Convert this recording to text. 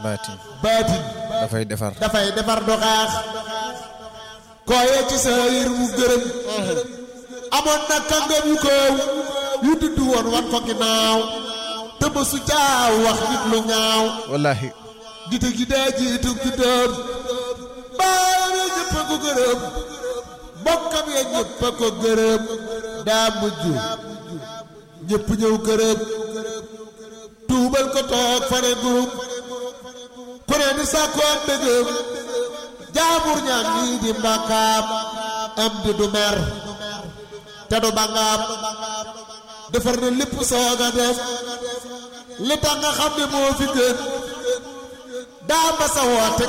baatin baatin dafay defar dafay defar du xaax kooyee ci sa yër mu gërëm amoon na kàngam yu koow yu dudd woon wan ko ginnaaw te ba su caaw wax nit lu ñaaw wallahi gite gi daa jiitu gi doon baayam ya ñëpp a ko gërëm bokkam ya ñëpp a ko gërëm daa mujj ñëpp ñëw gërëm tuubal ko toog fane groupe ku ne di sàkku am dëggam jaamur ñaan ñii di mbàkkaam am di du mer te du bangaam defar na lépp soog a def li tax nga xam ne moo fi gën daa ma sa woote